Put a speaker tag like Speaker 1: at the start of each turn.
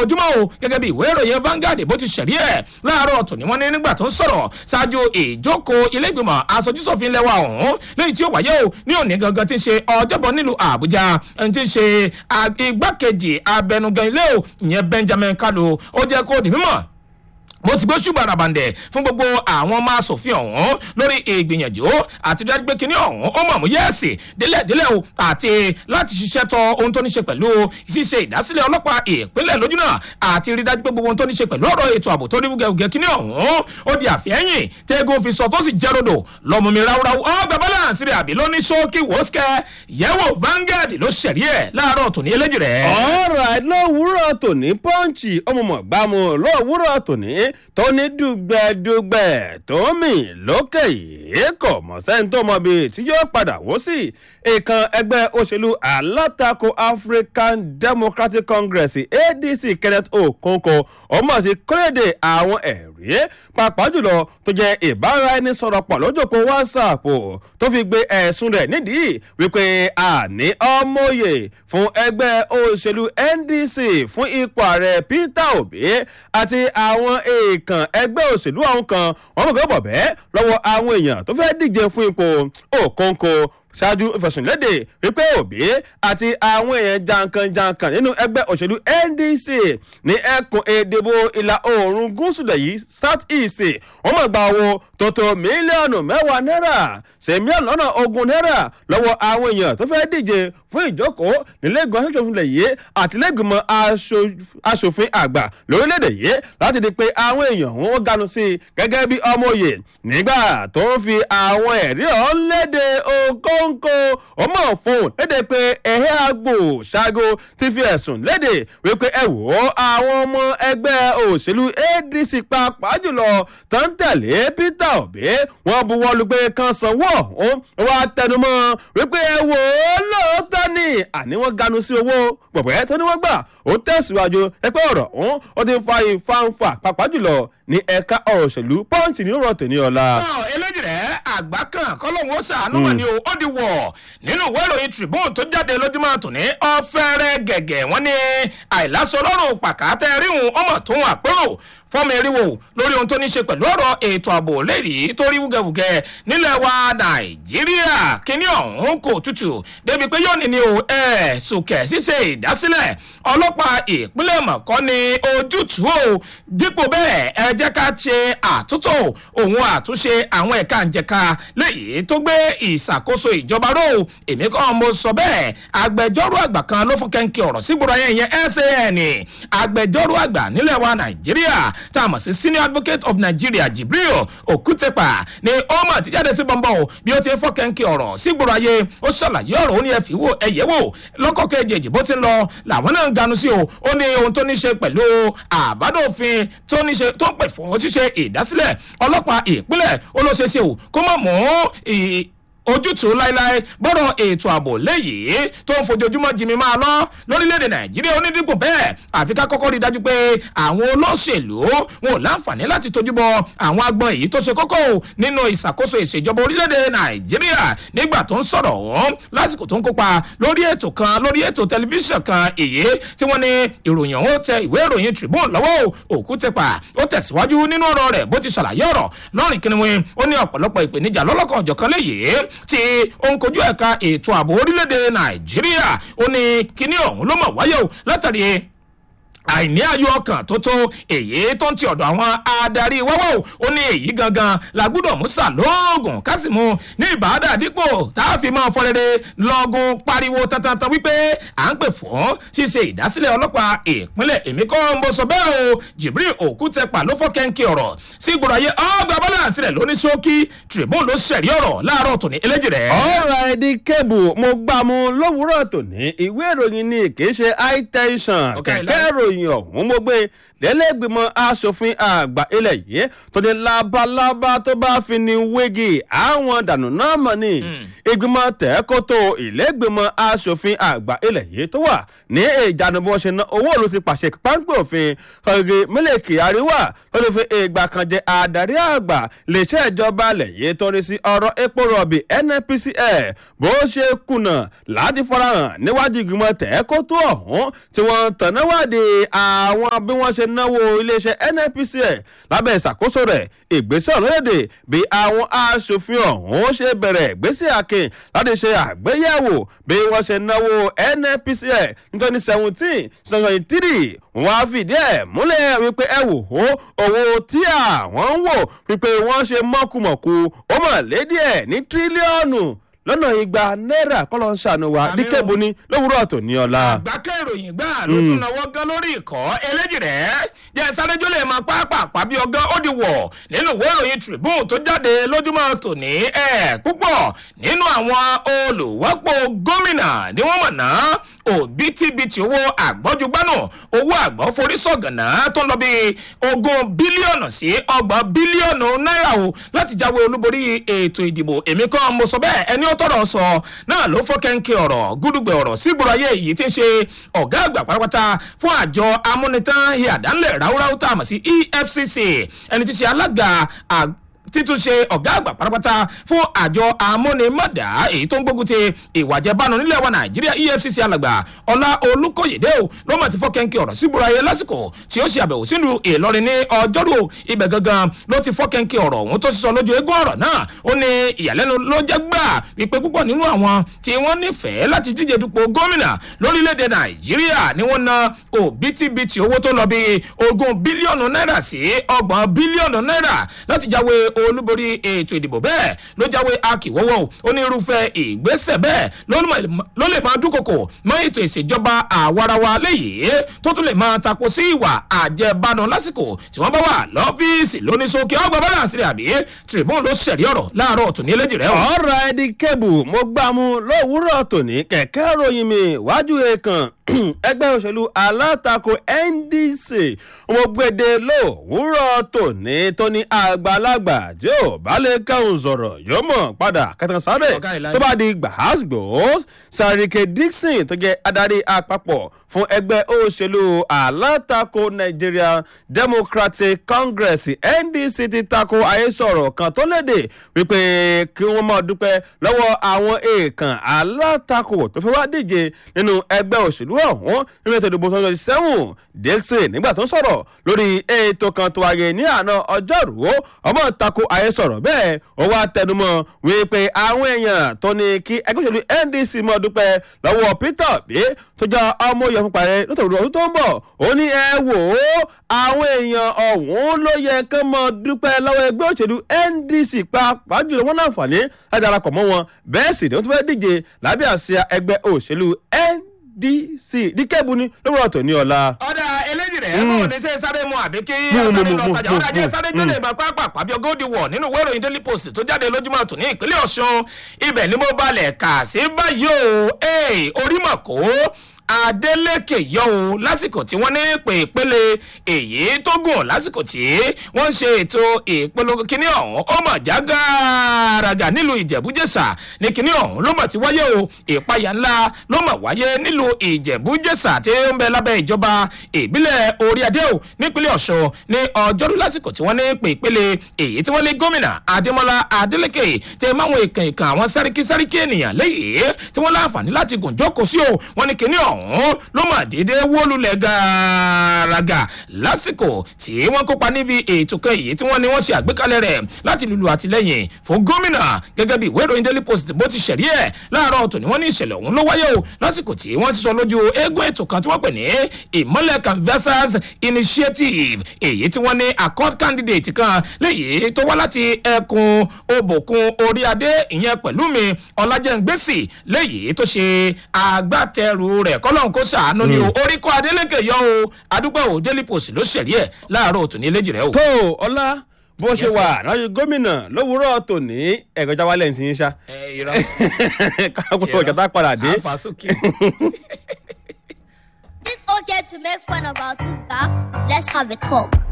Speaker 1: lójoojúmọ́ o gẹ́gẹ́ bí ìwé ìròyìn Vanguard bó ti ṣẹ̀rí ẹ̀ láàárọ̀ tòní wọ́n ní nígbà tó ń sọ̀rọ̀ ṣáájú ìjókòó ilé ìgbìmọ̀ aṣojúṣòfin lẹ́wà ọ̀hún lẹ́yìn tí ó wáyé o ní òní gangan ti ṣe ọjọ́bọ̀ nílùú Àbújá ẹni tí ń ṣe igbákejì abẹnugan ilé o ìyẹn Benjamin Kalu ó jẹ́ kó di mímọ̀ mo ti gbé ṣùgbọ́n àràbàǹdẹ̀ fún gbogbo àwọn ọmọ asòfin ọ̀hún lórí ìgbìyànjú àti dájú pé kínní ọ̀hún ó mọ̀ mú yẹ́ẹ̀sì délẹ̀délẹ̀ o àti láti ṣiṣẹ́ tọ ohun tó ní ṣe pẹ̀lú ṣíṣe ìdásílẹ̀ ọlọ́pàá ìpínlẹ̀ lójúnà àti rí dájú pé gbogbo ohun tó ní ṣe pẹ̀lú ọ̀rọ̀ ètò ààbò tó ní wúgẹ̀wúgẹ̀ kínní ọ̀hún ó di àfihẹ́yìn tẹ́gùn fi sọ tó sì jẹ́ rodò lọ́mú mi ráúráú ọgbà balance rẹ̀ àbí lóní ṣókí wọ́sẹ̀ yẹ̀wò Vanguard ló ṣẹ̀rí ẹ̀ láàárọ̀ tòní eléjì rẹ̀.
Speaker 2: ọ̀rọ̀ lówùúrọ̀ tòní pọ́ǹchì ọmọọmọ lówùúrọ̀ tòní tó ní dùgbẹ̀dùgbẹ̀ tó mì lókè yìí kò mọ̀ sẹ́ni tó mọ̀ bí tí yóò padà wó sí ìkan ẹgbẹ́ òṣèlú alátakò African Democratic Congress ADC Kenneth Okonkwo ọmọ sí kórèdè àwọn ẹ̀rí pàápàá jùlọ tó jẹ́ ìbáraẹnisọ̀rọ̀ pọ̀ lójókòó WhatsApp tó fi gbé ẹ̀sùn rẹ̀ nídìí wípé àní ọmọye fún ẹgbẹ́ òṣèlú NDC fún ipò ààrẹ Peter Obi àti àwọn èèkàn ẹgbẹ́ òṣèlú àwọn kan wọ́n mọ̀ kọ́ bọ̀ bẹ́ẹ̀ lọ́wọ́ àwọn èèyàn tó fẹ́ díje fún ipò Okonkwo ṣáájú ìfẹ̀sùnlédè wípé Obi àti àwọn èèyàn jankan-jankan nínú ẹgbẹ́ òṣèlú NDC ní ẹkùn ìdìbò ìlà oòrùn gúúsù lẹ̀ south east wọ́n mọ̀ gba owó tó tó mílíọ̀nù mẹ́wàá náírà ṣe mílíọ̀nù lọ́nà ogún náírà lọ́wọ́ àwọn èèyàn tó fẹ́ díje fún ìjókòó nílẹ̀gbọ̀n aṣòfin lẹ̀ yìí àtìlẹ́gbìmọ̀ aṣòfin àgbà lórílẹ̀‐èdè yìí láti di pé àwọn èèyàn wọn ganu sí i gẹ́gẹ́ bí ọmọ òye nígbà tó ń fi àwọn ẹ̀rí ọ̀hún léde Okonkwo ọmọ fóun léde pé ẹ̀hẹ́ àgbò ṣágo ti fi ẹ̀sùn léde wípé ẹ wò ó àwọn ọmọ ẹgbẹ́ òṣèlú ADC pàápàá jùlọ tó ń tẹ̀lé Peter Obi wọ́n buwọ́lu pé kan sanwó ọ̀hún wá tẹnumọ́ wípé ẹ wò ó lóòótọ́ ni àní wọ́n ganu sí owó pọ̀pẹ́ tó ní wọ́n gbà ó tẹ̀síwájú ẹgbẹ́ ọ̀rọ̀ ọ̀hún ó ti fa ìfanfà pàápàá jùlọ ní ẹ̀ka ọ̀rọ̀ òṣèlú pọ́ǹtì ní ọ̀rọ̀ tòní ọ̀la.
Speaker 1: eléjì rẹ̀ àgbà kan kọ́lọ́hún ó ṣàánú wọn ni ó di wọ̀ nínú ìwé ìròyìn Tribune tó jáde lójúmọ́ tòní ọ̀fẹ́rẹ́ gẹ̀gẹ̀ wọ́n ní àìlásọ lọ́rùn pàkátẹ́ ríhun ọmọ tó ń àpérò fọ́ọ̀mù eriwo lórí ohun tó ní ṣe pẹ̀lú ọ̀rọ̀ ètò ààbò léyìí tó rí wúgẹ̀wúgẹ̀ nílẹ̀ wa Nàìjíríà kíní ọ̀hún kò tutù débi pé yóò ní ni o ẹ̀ sùkẹ̀ ṣíṣe ìdásílẹ̀ ọlọ́pàá ìpínlẹ̀ mọ̀kọ́ ni ojútùú o dípò bẹ́ẹ̀ ẹ jẹ́ ká ṣe àtúntò òun àtúnṣe àwọn ẹ̀ka ìjẹ̀ka léyìí tó gbé ìṣàkóso ìjọba ró èmi kọ́ mo sọ bẹ́ẹ̀ agbẹjọ́rò àgbà kan ló fún kẹ́ńkẹ́ ọ̀rọ̀ sígboro ayé yẹn SAN agbẹjọ́rò àgbà nílẹ̀ wa Nàìjíríà tá a mọ̀ sí senior advocate of Nigeria Jibril Okutepa ni ó mọ̀ ti jáde sí bọ́ńbọ́ o bí ó ti fọ́ kẹ́ńkẹ́ ọ̀rọ̀ sígboro ayé ó ṣàlàyé ọ̀rọ̀ ó ní ẹ fi wò ẹ yẹ̀ wò lọ́kọ̀ kejì bó ti ń lọ làwọn náà ń ganu sí o ó ní ohun tó ní ṣe pẹ̀lú àbádòfin tó ní ṣe tó ń pè fún ṣíṣe ìdásílẹ̀ ọlọ́pàá ìpínlẹ̀ ó ló ṣe ṣe o kó mọ̀ mọ́ ojútùú láéláé bọ́rọ̀ ètò ààbò léyìí tó ń fojoojúmọ́ jimi máa lọ lórílẹ̀‐èdè nàìjíríà onídìbò bẹ́ẹ̀ àfi ká kọ́kọ́ rí i dájú pé àwọn olóṣèlú wọn ò láǹfààní láti tójú bọ àwọn agbọn èyí tó ṣe kókó nínú ìṣàkóso ìṣèjọba orílẹ̀‐èdè nàìjíríà nígbà tó ń sọ̀rọ̀ ọ̀hún lásìkò tó ń kópa lórí ètò kan lórí ètò tẹlifíṣàn kan èyí tí wọ́n ní ìròyìn ọ̀hún tẹ ìwé ìròyìn Tribune lọ́wọ́ Òkútẹ́pà ó tẹ̀síwájú nínú ọ̀rọ̀ rẹ̀ bó ti ṣàlàyé ọ̀rọ̀ lọ́rìn kìnìún ó ní ọ̀pọ̀lọpọ̀ ìpèníjà lọ́lọ́kan ọ̀jọ̀kan léyìí tí ó ń kojú ẹ̀ka ètò ààbò orílẹ̀-èdè nàìjíríà ó ní kíní ọ̀hún ló mọ̀ wáyé o látàrí àìní ayọ̀ ọkàn tó tó èyí tó ń ti ọ̀dọ̀ àwọn adarí wáwọ́ ó ní èyí gangan la gbọ́dọ̀ mú sàlóògùn kásìmù ní ìbàdà dípò tá a fi máa fọrẹ́rẹ́ lọ́gùn pariwo tantan wípé à ń pè fún ṣíṣe ìdásílẹ̀ ọlọ́pàá ìpínlẹ̀ èmi kọ́ ń bọ́ sọ bẹ́ẹ̀ o Jibril Òkútẹ́pà ló fọ́ kẹ́ńkì ọ̀rọ̀ sí gbọ́dọ̀ ayé ọgbà balance rẹ̀ lóní ṣókí Tribune ló ṣẹ̀rí ọ̀rọ̀ láàárọ̀ tòní eléjì rẹ̀.
Speaker 2: ọ̀rọ̀ ẹ̀dí kébù mo gbà mú lówùúrọ̀ tòní ìwé ìròyìn ni kì í ṣe high tension kẹ̀kẹ́ ìròyìn ìròyìn ọ̀hún mo gbé lẹ́lẹ́gbìmọ̀ asòfin àgbà ilẹ̀ yìí tó ní labalábá tó bá fi ní wégi àwọn dànù náà mọ̀ ni ìgbìmọ̀ tẹ́kótó ìlẹ́gbìmọ̀ asòfin àgbà ilẹ̀ yìí tó wà ní ìjánu bí wọ́n ṣe ná owó òlu ti pàṣẹ páńpẹ́ òfin ọ̀gẹ̀ mílíkì àríwá tó lè fi ìgbà kan jẹ adarí àgbà lèṣẹ́ ìjọba ilẹ̀ yìí tó ní sí ọ̀rọ̀ epo rọ̀bì NNPCL bó ṣe kùnà láti farahàn níwájú ìgbìmọ̀ tẹ́kótó ọ̀hún tí wọ́n tẹ̀náwádìí àwọn bí wọ́n ṣe náwó iléeṣẹ́ nnpcl lábẹ́ ìṣàkóso rẹ̀ ìgbésẹ̀ ọ̀lọ́dẹ̀dẹ̀ bí àwọn aṣòfin ọ̀hún ṣe bẹ̀rẹ̀ ìgbésẹ̀ akin láti ṣe àgbéyẹ̀wò bí wọ́n ṣe náwó nnpcl ní twenty seventeen twenty three wọ́n á fìdí ẹ̀ múlẹ̀ wípé ẹ wò ó owó tí àwọn ń wò wípé wọ́n ṣe mọ́kùmọ̀kù ó mọ̀ lédi ẹ̀ ní tírílíọ̀nù lọ́nà igba náírà kọ́lọ́ ń ṣàánú wa
Speaker 1: Àmì o.
Speaker 2: díkẹ́bù ní lówùúrọ̀ tò ní ọ̀la.
Speaker 1: àgbákẹ́ ìròyìn gbà ló tún náwó gan lórí ìkọ́ eléjì rẹ̀ jẹ́ sárẹ́jọ́ lè máa pápá bí ọgán ó di wọ̀ nínú ìwé ìròyìn tribune tó jáde lójúmọ́ tòní ẹ̀ púpọ̀ nínú àwọn olùwọ́pọ̀ gómìnà ni wọ́n mọ̀ ná òbítíbitì owó àgbọ́júgbánù owó àgbọ̀ forí sọ̀gànà tó ń lọ bí ogún bílíọ̀nù sí ọgbọ̀n bílíọ̀nù náírà o láti jáwé olúborí ètò ìdìbò èmi kan mo sọ bẹ́ẹ̀ ẹni ó tọrọ sọ náà ló fọ́ kẹ́ńkẹ́ ọ̀rọ̀ gúdúgbẹ̀ ọ̀rọ̀ sígboro ayé yìí ti ń ṣe ọ̀gá àgbà pátápátá fún àjọ amúnitán ìyàdánlẹ̀ ráúráú tá a mọ̀ sí efcc ẹni tí ṣe alága àg- títúnṣe ọ̀gá àgbà pátápátá fún àjọ amúnimọ̀dá èyí tó ń gbógun ti ìwà jẹbánu nílẹ̀ wa nàìjíríà efcc alàgbà ọlá olùkóyèdè o ló mọ̀ ti fọ́ kẹ́ńkẹ́ ọ̀rọ̀ sígboro ayé lásìkò tí ó ṣe àbẹ̀wò sínú ìlọrin ní ọjọ́rú ibẹ̀ gangan ló ti fọ́ kẹ́ńkẹ́ ọ̀rọ̀ òun tó sísọ lójú eégún ọ̀rọ̀ náà ó ní ìyàlẹ́nu ló jẹ́ gbà wípé púpọ̀ nínú àwọn tí wọ́n nífẹ̀ẹ́ láti díje dupò gómìnà lórílẹ̀‐èdè nàìjíríà ni wọ́n na òbítíbitì owó tó lọ bí ogún bílíọ̀nù náírà sí ọgbọ̀n bílíọ̀nù náírà láti jáwé olúborí ètò ìdìbò bẹ́ẹ̀ ló jáwé akíwọ́wọ́ onírúfẹ́ ìgbésẹ̀ bẹ́ẹ̀ ló mọ̀- ló lè máa dúnkokò mọ́ ètò ìṣèjọba àwarawa léyìí tó tún lè máa tako sí ìwà àjẹbánu lásìkò tí wọ́n bá wà lọ́fíìsì lóníṣókè ọgbà balance rẹ̀ àbí tribune ló ṣẹ̀rí ọ̀rọ̀ láàárọ̀ tòní eléjì rẹ̀ o.
Speaker 2: ọ̀rọ̀ ẹ̀dí kébù mo gbà mú lówùúrọ̀ tòní kẹ̀kẹ́ ròyìn mi wájú èèkàn ẹgbẹ́ òṣèlú alátakò ndc mo gbèdé lówùúrọ̀ tòní tó ní àgbàlagbà tí ò bá lè kẹ́hùn sọ̀rọ̀ yóò mọ̀ padà kẹtàn sáré
Speaker 1: Ọ̀gá ìlànà.
Speaker 2: tó bá di gbàásgbòs sàrìkè dixon tó jẹ́ adarí àpapọ̀ fún ẹgbẹ́ òṣèlú alátakò nigeria democratic congress ndc ti tako àhesọ̀rọ̀ kan tó léde wípé kí wọ́n máa dúpẹ́ lọ́wọ́ àwọn èèkàn alátakò tó fẹ́ wá díje nínú ẹgbẹ́ òṣèlú ọ̀hún nínú ètò ìdìbò twenty seven dixon nígbà tó ń sọ̀rọ̀ lórí ètò kan tó wáyé ní àná ọjọ́rú ọmọ tako àhesọ̀rọ̀ bẹ́ẹ̀ ó wá tẹnumọ́ wípé àwọn èèyàn tó ní kí ẹgbẹ́ òṣèlú ndc máa dúpẹ́ lọ́wọ́ peter obi tó jẹ́ ọmọ oyè fún parẹ́ nítorí ọdún tó ń bọ̀ ó ní ẹ wò ó àwọn èèyàn ọ̀hún ló yẹ kí wọ́n máa dúpẹ́ lọ́wọ́ ẹgbẹ́ òṣèlú ndc pàápàá jùlọ wọn láǹfààní láti darapọ̀ mọ́ wọn bẹ́ẹ̀ sì ni wọ́n tún fẹ́ díje lábẹ́ àsíá ẹgbẹ́ òṣèlú ndc díkẹ́bù ni lówùrọ̀ tó ní ọ̀la.
Speaker 1: ọ̀dà eléjì rẹ̀ mọ̀ ní sẹ́ sáré mu àbí kí
Speaker 2: Mú, mú,
Speaker 1: asáré
Speaker 2: mú,
Speaker 1: lọ
Speaker 2: mú,
Speaker 1: tajà
Speaker 2: mú,
Speaker 1: ọ̀dà jẹ́
Speaker 2: mú,
Speaker 1: sáré
Speaker 2: mú.
Speaker 1: gbélé ìgbà pápá pàbí ọgọ́dì wọ̀ nínú ìwé ìròyìn daily post tó jáde lójúmọ́ tòní ìpínlẹ̀ ọ̀ṣun ibẹ̀ ni mo balẹ̀ kà sí báyìí o ee orí mọ̀ kó adeleke yọ o lásìkò tí wọ́n ní pè ìpele èyí tó gùn lásìkò tí wọ́n ń ṣe ètò ìpolongo kínní ọ̀hún ó mọ̀ já gàràgà nílùú ìjẹ̀bújẹ̀sà ní kínní ọ̀hún ló mọ̀ ti wáyé o ìpayà ńlá ló mọ̀ wáyé nílùú ìjẹ̀bújẹ̀sà tí ó ń bẹ lábẹ́ ìjọba ìbílẹ̀ orí adé o nípínlẹ̀ ọ̀ṣun ní ọjọ́rú lásìkò tí wọ́n ní pè ìpele èyí tí wọ́n lé gómìnà adémọlá adélèké tẹ máwọn ìkàn ìkàn àwọn sáríkí sáríkí ènìyàn léyìí tí wọ́n láǹfààní láti gùn jókòó sí o wọ́n ní kínní ọ̀hún ló mà dédé wólulẹ̀ gàràgà lásìkò tí wọ́n kópa níbi ètò kan èyí tí wọ́n ní wọ́n ṣe àgbékalẹ̀ rẹ̀ láti lulu àtìlẹ́yìn fún gómìnà gẹ́gẹ́ bí ìwé ìròyìn daily post bó ti ṣẹ̀rí ẹ̀ láàárọ̀ tòní wọ́n ní ìṣẹ̀lẹ̀ ọ̀hún ló wáyé o lásìkò tí wọ́n ti sọ lójú eégún ètò kan tí wọ́n pè ní ìmọ̀lẹ̀ canvassers initiative èyí tí wọ́n ní accord candidate kan léyìí tó wá láti ẹkùn òbòkun orí adé ìyẹn pẹ̀lú mi ọlájẹ́ngbèsì léyìí tó ṣe agbátẹrù rẹ̀ kọ́lọ́n kó sàánú ni o orí kọ́ adélèké yọ o adúgbò ò daily post ló ṣẹ̀rí ẹ̀ láàárọ̀ tòní eléjì rẹ̀ o.
Speaker 2: tó ọlá bó ṣe wà lọ́jọ́ gómìnà lówùúrọ̀ tòní ẹ̀gọ́jà wálẹ̀ ń sin ṣá
Speaker 1: ẹ irọ́
Speaker 2: káàkó ọjà tá a padà dé.
Speaker 1: àfa sókè.
Speaker 3: Is it okay to make fun of our tooth gap? Let's have a talk.